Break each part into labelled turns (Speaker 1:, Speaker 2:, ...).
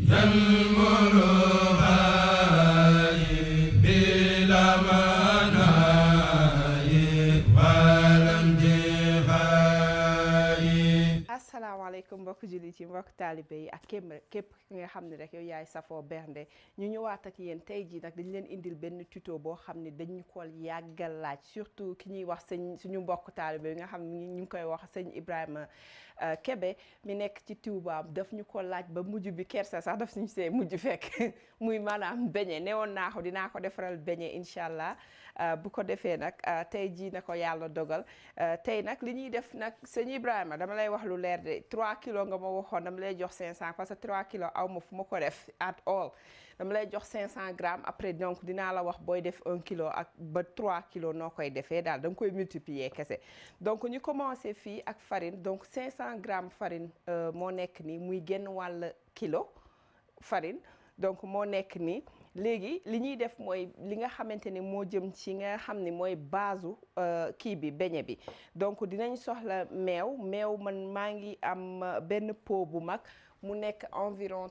Speaker 1: asalaamaaleykum mbokk jullit yi mbokk taalibe yi ak képp képp ki nga xam ne rek yow yaay safoo bernde ñu ñëwaat ak yéen tey jii nag dañ leen indil benn tuto boo xam ne dañu ko yàggal laaj surtout ki ñuy wax sëñ suñu mbokk taalibe yi nga xam ne ñu ngi koy wax sëñ Ibrahima Kebe mi nekk ci Tuubaam daf ñu ko laaj ba mujj bi kersa sax daf suñu see mujj fekk muy maanaam beñe newoon naa ko dinaa ko defaral beñe incha allah bu ko defee nag tey jii na ko yàlla dogal tey nag li ñuy def nag sëñ Ibrahima dama lay wax lu leer de 3 kilos nga ma waxoon dama lay jox 500 parce que 3 kilos aw ma fu ma ko def at all dama lay jox 500 grammes après donc dinaa la wax booy def 1 kilo ak ba 3 kilos noo koy defee daal da nga koy multiplier kese donc ñu commencé fii ak farine donc 500 grammes farine moo nekk nii muy genn wàll kilo farine donc moo nekk nii léegi li ñuy def mooy li nga xamante ni moo jëm ci nga xam ni mooy baasu kii bi beñe bi donc dinañ soxla meew meew man maa ngi am benn pot bu mag mu nekk environ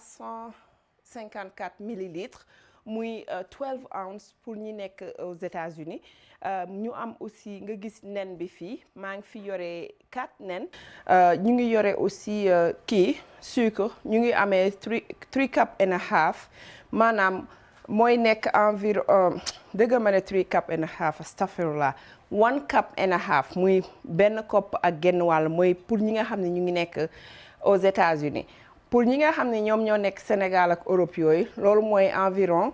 Speaker 1: 354 millilitres muy 12 ounces pour ñi nekk aux États-Unis ñu am aussi nga gis nen bi fii maa ngi fi yore 4 nen ñu ngi yore aussi kii sucre ñu ngi amee 3 3 cup and a half maanaam mooy nekk environ dëgg ma ne 3 cup and a half astaghfirullah one cup and a half muy benn kopp ak genn wàll mooy pour ñi nga xam ne ñu ngi nekk aux États-Unis pour ñi nga xam ne ñoom ñoo nekk Sénégal ak Europe yooyu loolu mooy environ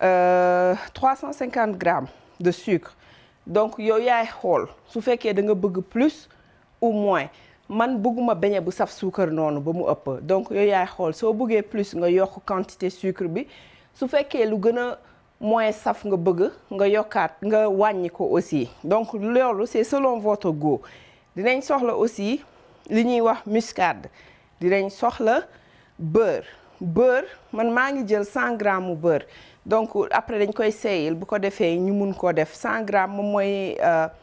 Speaker 1: 350 grammes de sucre donc yow yaay xool su fekkee da nga bëgg plus ou moins man bëgguma beñe bu saf suukar noonu ba mu ëpp donc yow yaay xool soo bëggee plus nga yokk quantité sucre bi su fekkee lu gën a moins saf nga bëgg nga yokkaat nga wàññi ko aussi donc loolu c'est selon votre goût dinañ soxla aussi li ñuy wax muscade dinañ soxla beurre beurre man maa ngi jël 100 grammes mu beurre donc après dañ koy seeyil bu ko defee ñu mun koo def 100 grammes moom mooy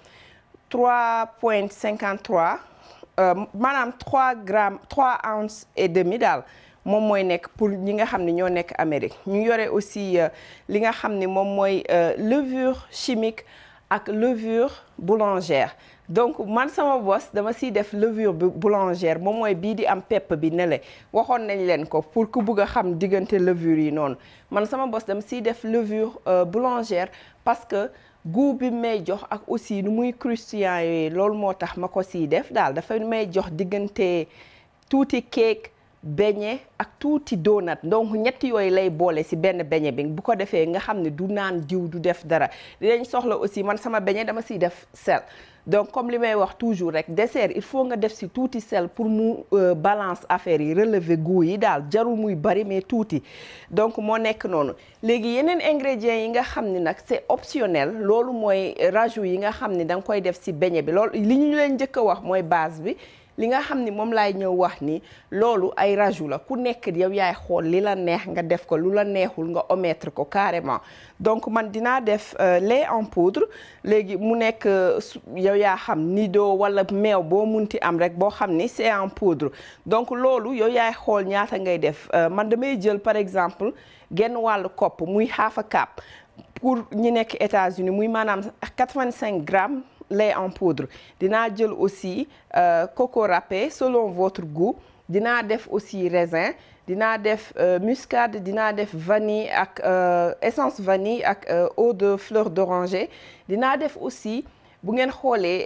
Speaker 1: 3.53 maanaam 3 grammes 3 ounces et demi daal moom mooy nekk pour ñi nga xam ne ñoo nekk Amérique ñu yore aussi li nga xam ne moom mooy levure chimique ak levure boulangère donc man sama bos dama siy def levure boulangère moom mooy bii di am pepp bi ne le waxoon nañ leen ko pour ku bugg a xam diggante levure yi noonu man sama bos dama siy def levure boulangère parce que goût bi may jox ak aussi nu muy croustillant yooyu loolu moo tax ma ko siy def daal dafay may jox diggante tuuti cake beñe ak tuuti donut donc ñetti yooyu lay boole ci benn beñe bi bu ko defee nga xam ne du naan diw du def dara dinañ soxla aussi man sama beñe dama siy def sel donc comme li may wax toujours rek dessert il faut nga def ci tuuti sel pour mu balance affaire yi relever goût yi daal jarul muy bari mais tuuti donc moo nekk noonu léegi yeneen ingrédients yi nga xam ni nag c'est optionnel loolu mooy rajout yi nga xam ni da nga koy def ci beñe bi loolu li ñu leen njëkk a wax mooy base bi li nga xam ni moom laay ñëw wax ni loolu ay rajout la ku nekk yow yaay xool li la neex nga def ko lu la neexul nga omettre ko carrément donc man dinaa def lait en poudre léegi mu nekk yow yaa xam nido wala meew boo munti am rek boo xam ni c'est en poudre donc loolu yow yaay xool ñaata ngay def man damay jël par exemple genn wàllu kopp muy half a cup pour ñi nekk États-Unis muy maanaam 85 grammes lait en poudre dinaa jël aussi coco râpé selon votre goût dinaa def aussi raisin dinaa def muscade dinaa def vanille ak essence vanille ak eau de fleur d'oranger dinaa def aussi bu ngeen xoolee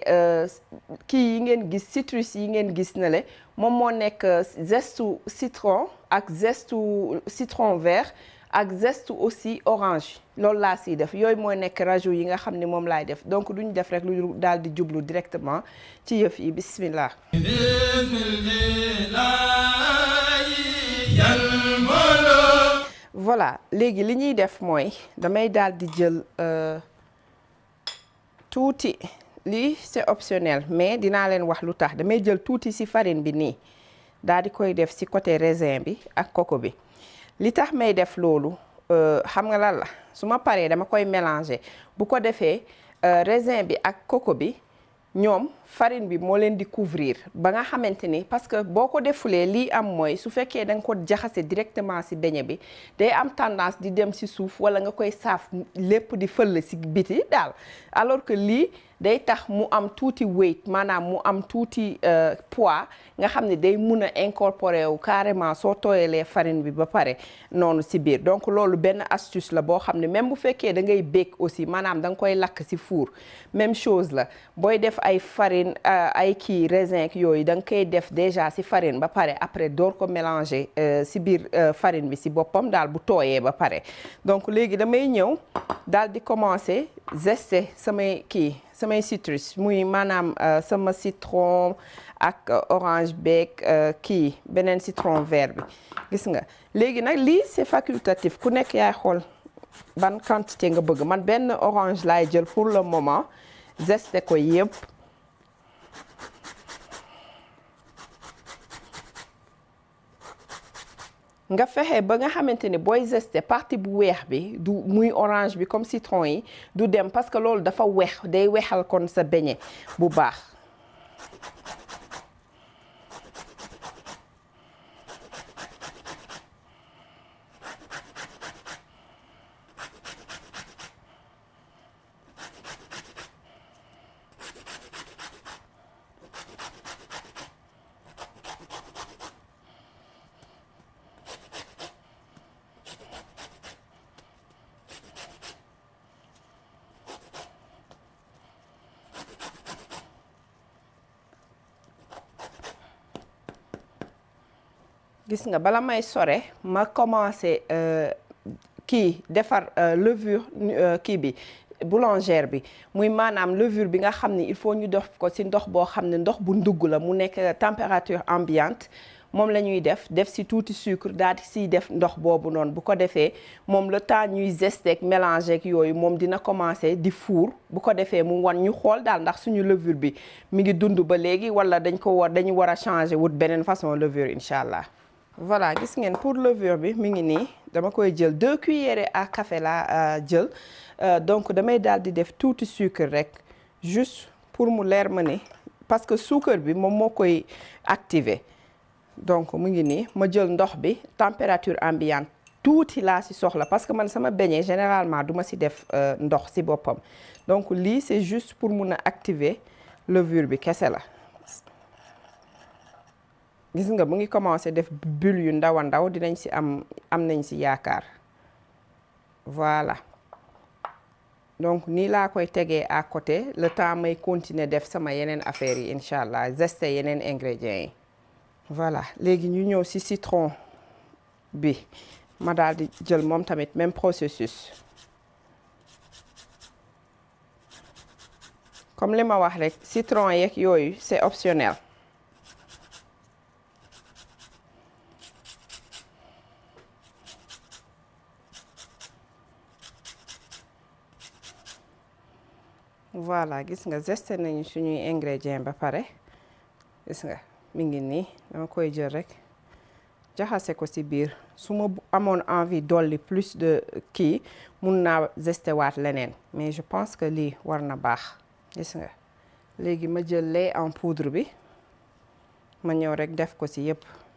Speaker 1: kii yi ngeen gis citrus yi ngeen gis na le moom moo nekk zestu citron ak zestu citron vert ak zeste aussi orange loolu laa siy def yooyu mooy nekk rajout yi nga xam ne moom laay def donc duñ def rek lu daal di jublu directement ci yëf yi bismillah voilà léegi li ñuy def mooy damay daal di jël tuuti lii c'est optionnel mais dinaa leen wax lu tax damay jël tuuti ci farine bi nii daal di koy def ci côté raisin bi ak coco bi li tax may def loolu xam nga lan la su ma paree dama koy mélanger bu ko defee raisin bi ak coco bi ñoom farine bi moo leen di couvrir ba nga xamante ni parce que boo ko defulee lii am mooy su fekkee da nga ko jaxase directement ci beñe bi day am tendance di dem ci suuf walla nga koy saaf lépp di fëll ci biti daal alors que lii day tax mu am tuuti weight maanaam mu am tuuti poids nga xam ne day mun a incorporer wu carrément soo tooyalee farine bi ba pare noonu ci biir donc loolu benn astuce la boo xam ne même bu fekkee da ngay bake aussi maanaam da nga koy lakk ci four même chose la booy def ay farine ay kii raisin yooyu da nga koy def déjà ci farine ba pare après door ko mélanger ci biir farine bi ci boppam daal bu tooyee ba pare donc léegi damay ñëw daal di commencer zester samay kii samay citrus muy maanaam sama citron ak orange beeg kii beneen citron vert bi gis nga léegi nag lii c'est facultatif ku nekk yaay xool ban quantité nga bëgg man benn orange laay jël pour le moment zeste ko yëpp nga fexe ba nga xamante ni booy zeste partie bu weex bi du muy orange bi comme citron yi du dem parce que loolu dafa weex day weexal kon sa beñe bu baax gis nga bala may sore ma commencé kii defar levure kii bi boulangère bi muy maanaam levure bi nga xam ne il faut ñu def ko ci ndox boo xam ne ndox bu ndugg la mu nekk température ambiante moom la ñuy def def ci tuuti sucre daal di ciy def ndox boobu noonu bu ko defee moom le temps ñuy zesteek mélanger ak yooyu moom dina commencer di fuur bu ko defee mu wan ñu xool daal ndax suñu levure bi mi ngi dund ba léegi walla dañ ko war dañu war a changer wut beneen façon levure incha allah. voilà gis ngeen pour levure bi mi ngi nii dama koy jël deux cuillères à café la jël donc damay daal di def tuuti sucre rek juste pour mu leer ma ni parce que sucre bi moom moo koy activer donc mu ngi nii ma jël ndox bi température ambiante tuuti laa ci soxla parce que man sama beignet généralement duma ci def ndox ci boppam donc lii c'est juste pour mun a activer levure bi kese la gis nga mu ngi commencé def bulle yu ndaw a ndaw dinañ ci am am nañ ci yaakaar voilà donc nii laa koy tegee à côté le temps may continuer def sama yeneen affaires yi incha allah zeste yeneen ingrédients yi voilà léegi ñu ñëw ci citron bi ma daal di jël moom tamit même processus comme li ma wax rek citron yeeg yooyu c'est optionnel voilà gis nga zeste nañu suñuy ingrédients ba pare gis nga mi ngi nii dama koy jël rek jaxase ko ci biir su ma amoon envie dolli plus de kii mun naa zeste waat leneen mais je pense que lii war na baax gis nga léegi ma jël lait en poudre bi ma ñëw rek def ko ci yépp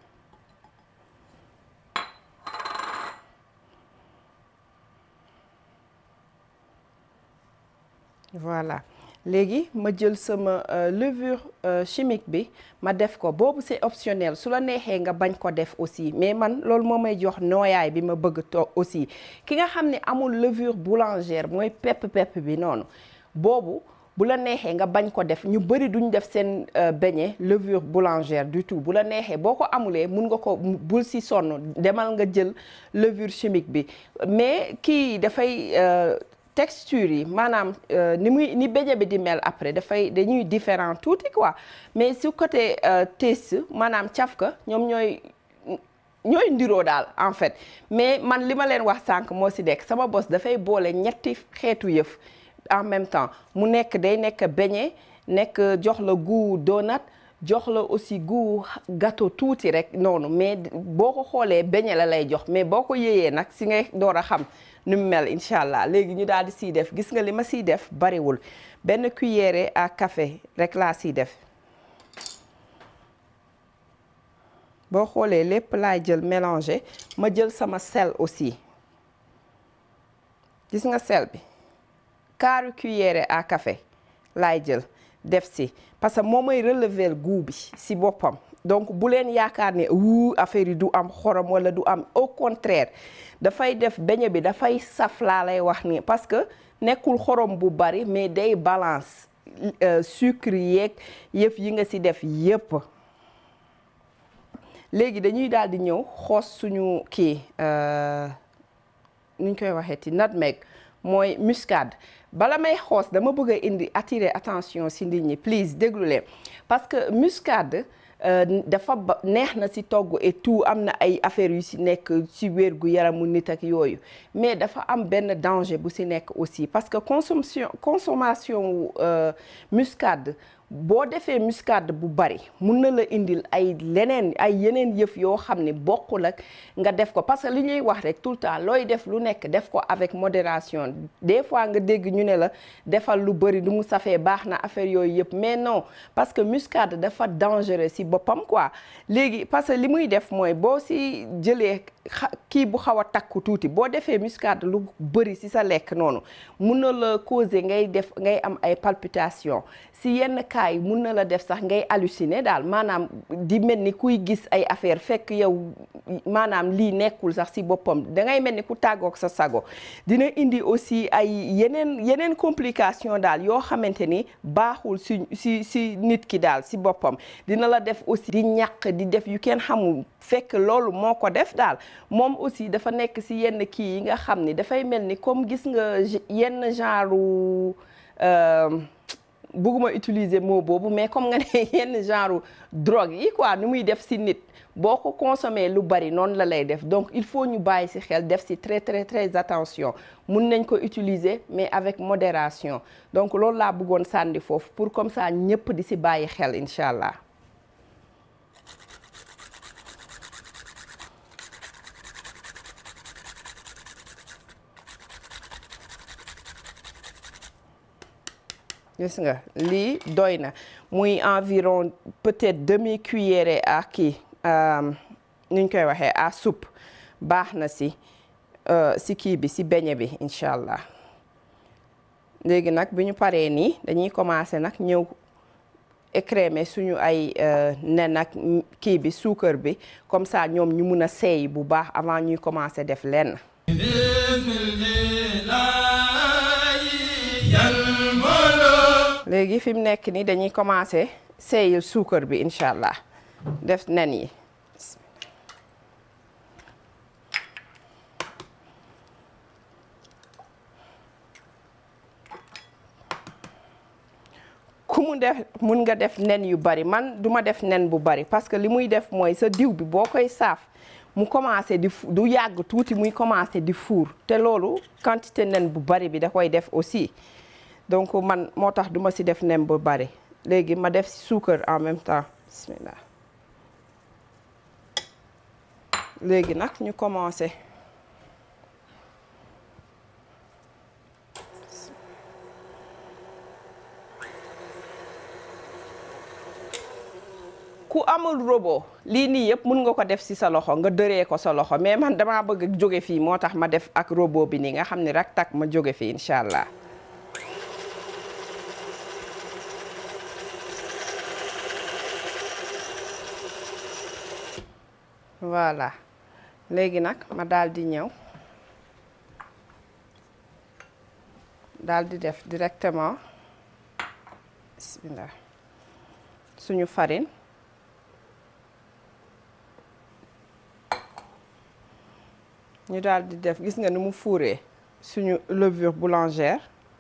Speaker 1: voilà léegi ma jël sama levure chimique bi ma def ko boobu c'est optionnel su la neexee nga bañ ko def aussi mais man loolu moo may jox nooyaay bi ma bëgg toog aussi ki nga xam ne amul levure boulangère mooy pepp pepp bi noonu boobu bu la neexee nga bañ ko def ñu bari duñ def seen beignet levure boulangère du tout bu la neexee boo ko amulee mun nga ko bul si sonn demal nga jël levure chimique bi mais kii dafay texture yi maanaam ni muy ni beignet bi di mel après dafay dañuy différent tuuti quoi mais su côté taste maanaam cafka ñoom ñooy ñooy ndiroo daal en fait mais man li ma leen wax sànq moo si dekk sama bos dafay boole ñetti xeetu yëf en même temps mu nekk day nekk beignet nekk jox la goût donut jox la aussi goût gâteau tuuti rek noonu mais boo ko xoolee beñe la lay jox mais boo ko yéeyee nag si ngay door a xam nu mu mel incha allah léegi ñu daal di siy def gis nga li ma siy def bariwul benn cuillère à café rek laa siy def boo xoolee lépp laay jël mélanger ma jël sama sel aussi gis nga sel bi quart cuillère à café laay jël def si parce que moo may relever goût bi si boppam donc bu leen yaakaar ne wuu affaire yi du am xorom wala du am au contraire dafay def beñe bi dafay saf laa lay wax ni parce que nekkul xorom bu bari mais day balance sucre yeeg yëf yi nga si def yépp léegi dañuy daal di ñëw xoos suñu kii nuñ koy waxee ti nutmeg mooy muscade bala may xoos dama bëgg a indi attirer attention si nit ñi please déglu leen parce que muscade dafa ba neex na si togg et tout am na ay affaires yu si nekk si wér gu yaramu nit ak yooyu mais dafa am benn danger bu si nekk aussi parce que consommation consommation muscade boo defee muscade bu bari mun na la indil ay leneen ay yeneen yëf yoo xam ne bokkul ak nga def ko parce que li ñuy wax rek tout le temps looy def lu nekk def ko avec modération des fois nga dégg ñu ne la defal lu bari du mu safee baax na affaire yooyu yëpp mais non parce que muscade dafa dangereux si boppam quoi léegi parce que li muy def mooy boo si jëlee kii bu xaw a takku tuuti boo defee muscade lu bari si sa lekk noonu mun na la causer ngay def ngay am ay palpitations si yenn cas yi mun na la def sax ngay halluciner daal maanaam di mel ni kuy gis ay affaire fekk yow maanaam lii nekkul sax si boppam dangay mel ni ku tàggoog sa sago dina indi aussi ay yeneen yeneen complication daal yoo xamante ni baaxul si si si nit ki daal si boppam dina la def aussi di ñàq di def yu kenn xamul fekk loolu moo ko def daal moom aussi dafa nekk si yenn kii yi nga xam ni dafay mel ni comme gis nga yenn genre bëgguma utiliser mot boobu mais comme nga ne yenn genre drogue yi quoi nu muy def si nit boo ko consommer lu bari noonu la lay def donc il faut ñu bàyyi si xel def si très très très attention mun nañ ko utiliser mais avec modération donc loolu laa bëggoon sànni foofu pour comme ça ñëpp di si bàyyi xel incha allah. gis nga lii doy na muy environ peut-être demi cuillère à kii nu ñu koy waxee à soupe baax na si si kii bi si beñe bi incha allah léegi nag bi ñu paree nii dañuy commencer nag ñëw écrémer suñu ay nen ak kii bi suukar bi comme ça ñoom ñu mun a seey bu baax avant ñuy commencer def lenn. léegi fi mu nekk nii dañuy commencer seeyal suukar bi incha allah def nen yi ku mu def mun nga def nen yu bari man duma def nen bu bari parce que li muy def mooy sa diw bi boo koy saaf mu commencé di du yàgg tuuti muy commencé di fuur te loolu quantité nen bu bari bi da koy def aussi donc man moo tax duma ci def nen bu bari léegi ma def ci suukar en même temps bismillah léegi nag ñu commencé ku amul robot lii nii yëpp mun nga ko def ci sa loxo nga dëree ko sa loxo mais man damaa bëgg jóge fii moo tax ma def ak robot bi nii nga xam ni rak tak ma jóge fii incha allah voilà léegi nag ma daal di ñëw daal di def directement bismillah suñu farine ñu daal di def gis nga ni mu fuuree suñu levure boulangère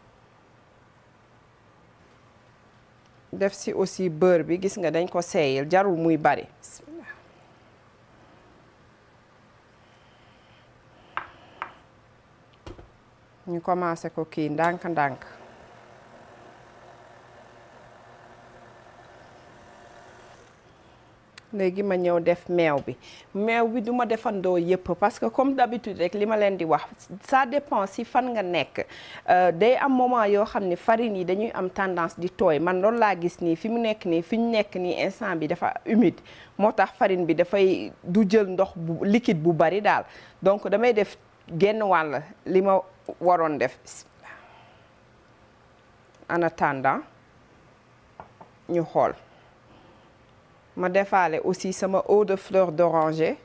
Speaker 1: def si aussi beurre bi gis nga dañ ko seeyal jarul muy bari ñu commencé ko kii ndànk-ndànk léegi ma ñëw def meew bi meew bi du ma defandoo yëpp parce que comme d'habitude rek li ma leen di wax ça dépend si fan nga nekk day am moment yoo xam ne farine yi dañuy am tendance di tooy man loolu laa gis nii fi mu nekk nii fi ñu nekk nii instant bi dafa humide moo tax farine bi dafay du jël ndox bu liquide bu bari daal donc damay def genn wàll li ma waroon def en attendant ñu xool ma defaale aussi sama eau de fleur d'oranger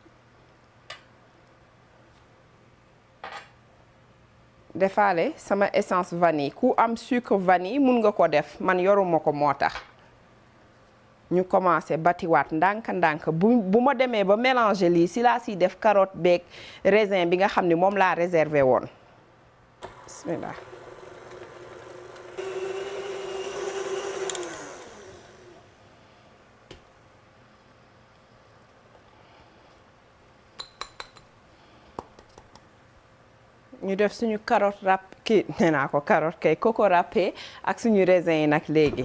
Speaker 1: defaale sama essence vanille ku am sucre vanille mun nga ko def man yoruma ko moo tax ñu commencé batiwaat ndànk-ndànk bu bu ma demee ba mélanger lii si laa siy def carotte beeg raisin bi nga xam ne moom laa réservé woon bismillah ñu def suñu carotte râp kii nee naa ko carotte kay coco râpé ak suñu raisin yi nag léegi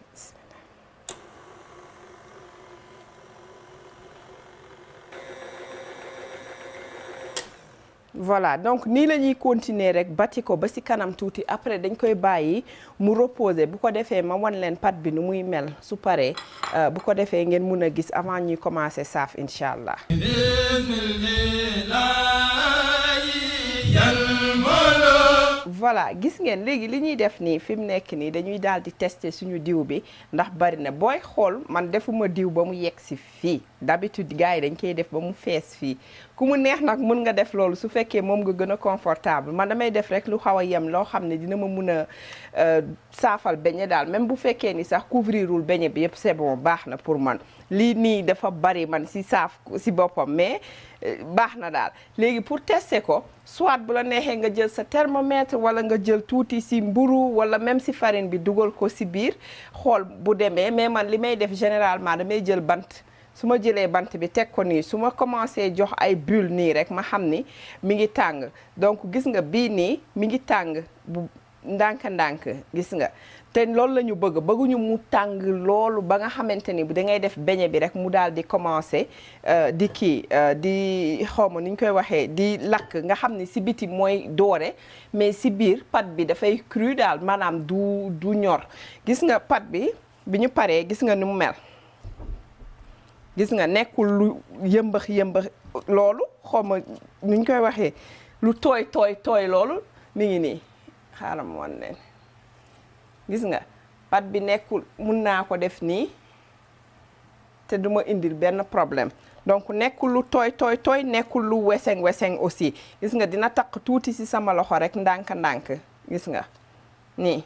Speaker 1: voilà donc nii la ñuy continuer rek bati ko ba ci kanam tuuti après dañ koy bàyyi mu reposer bu ko defee ma wan leen pat bi nu muy mel su paree bu ko defee ngeen mun a gis avant ñuy commencer saaf incha allah. voilà gis ngeen léegi li ñuy def nii fi mu nekk nii dañuy daal di tester suñu diw bi ndax bari na booy xool man defuma diw ba mu yegg si fii d'habitude gars yi dañ koy def ba mu fees fii ku mu neex nag mën nga def loolu su fekkee moom nga gën a confortable man damay def rek lu xaw a yem loo xam ne dina ma mun a saafal beñe daal même bu fekkee ni sax couvrirul beñe bi yëpp c'est bon baax na pour man lii nii dafa bari man si saaf si boppam mais baax na daal léegi pour tester ko soit bu la neexee nga jël sa thermomètre wala nga jël tuuti si mburu wala même si farine bi dugal ko si biir xool bu demee mais man li may def généralement damay jël bant su ma jëlee bant bi teg ko nii su ma commencé jox ay bulle nii rek ma xam ni mi ngi tàng donc gis nga bii nii mi ngi tàng bu ndànk-ndànk gis nga te loolu la ñu bëgg bëgguñu mu tàng loolu ba nga xamante ni da ngay def beñe bi rek mu daal di commencé di kii di xawma ni ñu koy waxee di lakk nga xam ni si biti mooy doore mais si biir pat bi dafay cru daal maanaam du du ñor gis nga pat bi bi ñu paree gis nga ni mu mel gis nga nekkul lu yëmbax yëmbax loolu xawma ni ñu koy waxee lu tooy tooy tooy loolu mi ngi nii xaaral ma wan leen gis nga pat bi nekkul mun naa ko def nii te duma indil benn problème donc nekkul lu tooy tooy tooy nekkul lu weseng weseng aussi gis nga dina takk tuuti ci sama loxo rek ndànk-ndànk gis nga nii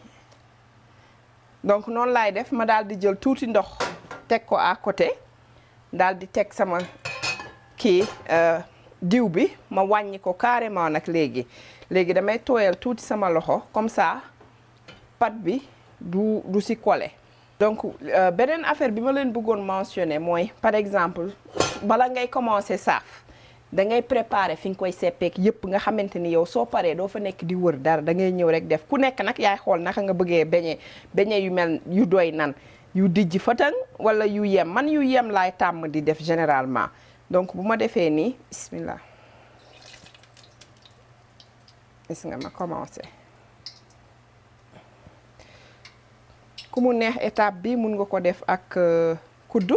Speaker 1: donc noonu laay def ma daal di jël tuuti ndox teg ko à côté daal di teg sama kii diw bi ma wàññi ko carrément nag léegi léegi damay tooyal tuuti sama loxo comme ça pat bi du du si collé donc beneen affaire bi ma leen bëggoon mentionner mooy par exemple bala ngay commencer saaf da ngay préparer fi nga koy seppeek yëpp nga xamante ni yow soo paree doo fa nekk di wër dara da ngay ñëw rek def ku nekk nag yaay xool naka nga bëggee beñe beñe yu mel yu doy nan yu dijj fëtëng wala yu yem man yu yem laay tàmm di def généralement donc bu ma defee nii bismillah gis nga ma commencé ku mu neex étape bi mun nga ko def ak kuddu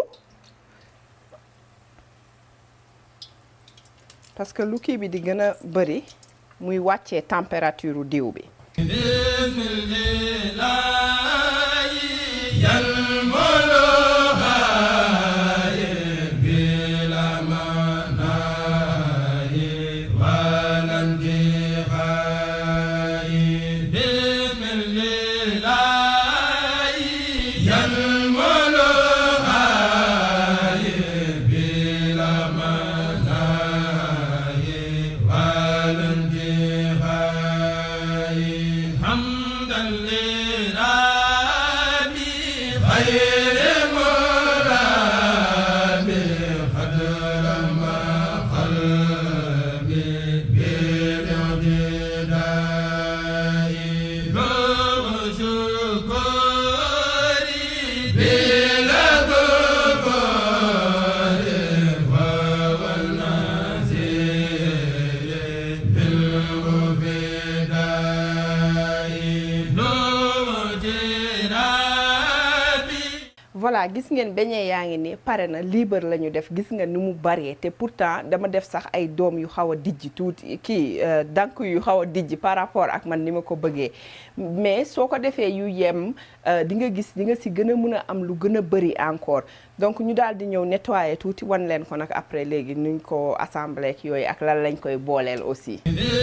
Speaker 1: parce que lu kii bi di gën a bëri muy wàccee température diw bi
Speaker 2: Bila
Speaker 1: voilà gis ngeen beñe yaa ngi ni pare na libre la ñu def gis nga ni mu bëree te pourtant dama def sax ay doom yu xaw a dijj tuuti kii dank yu xaw a dijj par rapport ak man ni ma ko bëggee mais soo ko defee yu yem di nga gis di nga si gën a mën a am lu gën a bëri encore donc ñu daal di ñëw nettoyer tuuti wan leen ko nag après léegi nuñ ko assemblé ak yooyu ak lan lañ koy booleel aussi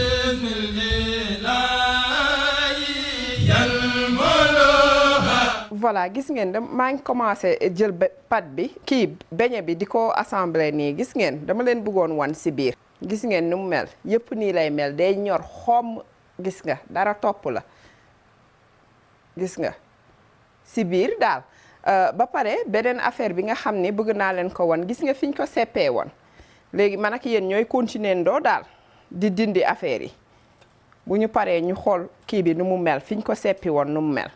Speaker 1: voilà gis ngeen da maa ngi commencé jël pat bi kii beñe bi di ko assemblé nii gis ngeen dama leen bëggoon wan si biir gis ngeen ni mu mel yëpp nii lay mel day ñor xomm gis nga dara topp la gis nga si biir daal ba pare beneen affaire bi nga xam ne bëgg naa leen ko wan gis nga fi ñu ko seppee woon léegi man ak yéen ñooy continuer ndoo daal di dindi affaire yi bu ñu paree ñu xool kii bi nu mu mel fi ñu ko seppi woon nu mu mel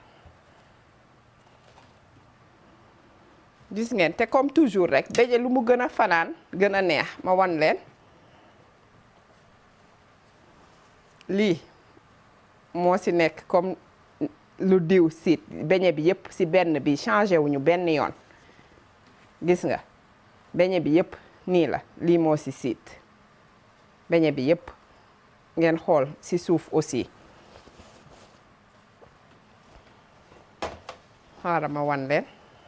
Speaker 1: gis ngeen te comme toujours rek beñe lu mu gën a fanaan gën a neex ma wan leen lii moo ci nekk comme lu diw siit beñe bi yëpp ci benn bi changé wuñu benn yoon gis nga beñe bi yëpp nii la lii moo ci siit beñe bi yëpp ngeen xool ci suuf aussi xaaral ma wan leen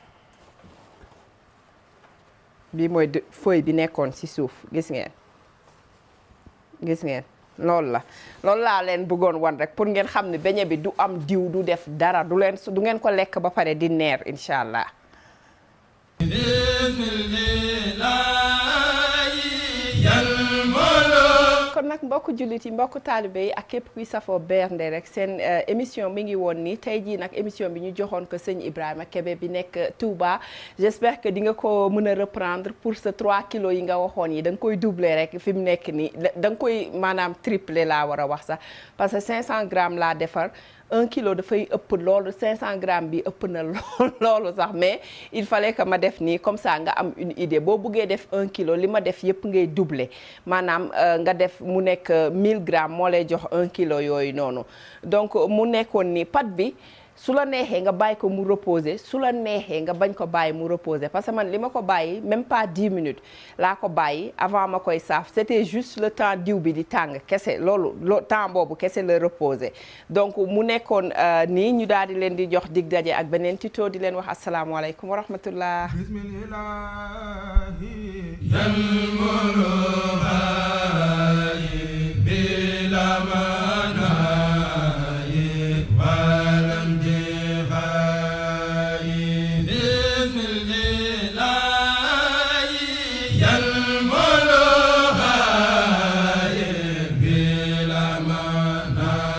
Speaker 1: bii mooy feuille bi nekkoon ci suuf gis ngeen gis ngeen loolu la loolu laa leen bëggoon wan rek pour ngeen xam ne beñe bi du am diw du def dara du leen du ngeen ko lekk ba pare di neer incha allah kon nag mbokk jullit yi mbokk taalibe yi ak képp kuy safoo bernde rek seen émission mi ngi woon ni tey jii nag émission bi ñu joxoon ko sëñ Ibrahima Kébé bi nekk Touba j'espère que di nga ko mën a reprendre pour ce 3 kilos yi nga waxoon yi da nga koy doubler rek fi mu nekk nii da nga koy maanaam tripler laa war a wax sax parce que 500 grammes laa defar un kilo dafay ëpp loolu 500 grammes bi ëpp na loolu sax mais il fallait que ma def nii comme ça nga am une idée boo buggee def un kilo li ma def yëpp ngay doubler maanaam nga def mu nekk 1000 grammes moo lay jox un kilo yooyu noonu donc mu nekkoon nii pat bi su la neexee nga bàyyi ko mu reposer su la neexee nga bañ ko bàyyi mu reposer parce que man li ma ko bàyyi même pas 10 minutes laa ko bàyyi avant ma koy saaf c'était juste le temps diw bi di tàng kese loolu loo temps boobu kese la reposer donc mu nekkoon nii ñu daal di leen di jox dig daje ak beneen tuto di leen wax asalaamaaleykum wa rahmatullah
Speaker 2: Yal